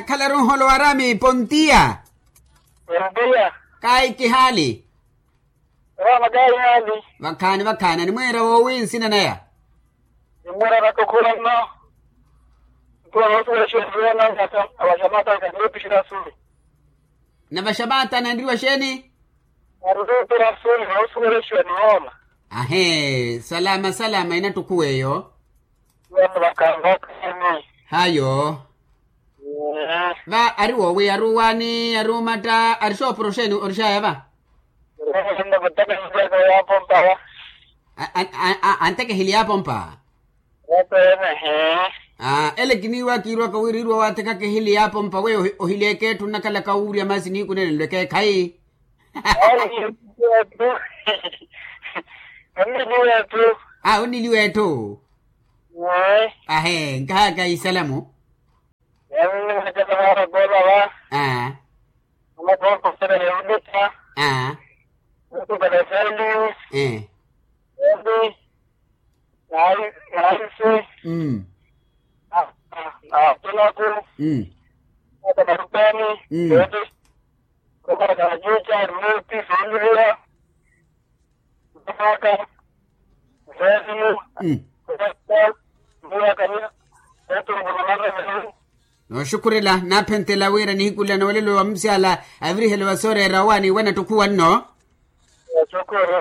khalarun holo warami pontia Rumbia. kai kihali Rama gari hali. vakhani vakhani ni mwera wowinsina naya Imura na kukula no. Kwa watu wa shule na hata awashamata kanipishira suri. na vashabata nandiriwa sheni Arudi pira suri na usuri shule niona. ahe salama salama inatukuweyo Watu wakanga kani. hayo Eh. va ari wowi ari wani ari umata ari shopuro sheni orishaya va Ndio kutaka nje kwa hapo mpawa. A- a- a- anteke hili yapo mpa Watu ene he. Ah, ele kiniwa kirwa kawirirwa wateka ke hili yapo mpa we ohi- ohileke tunakala kaurya masi ni kunene lweke kai Ai tu. Ani ni tu. ah uniliwetu Eh. ahe nkaka isalamu Yaani nimekuja mara bora wa. ah Kama kwa kusema ni ah Mtu kwa sali. eh Ebi. Nai, nai mm Ah, kila ku mm hata marupani Mm. yote kwa kanajucha ruti familia mpaka zetu mm kwa ndio kanya watu wanamaliza no shukurila napentela wira nihikula na walelo wa msiala avrihelo wa sore rawani wana tukuwa no chokoro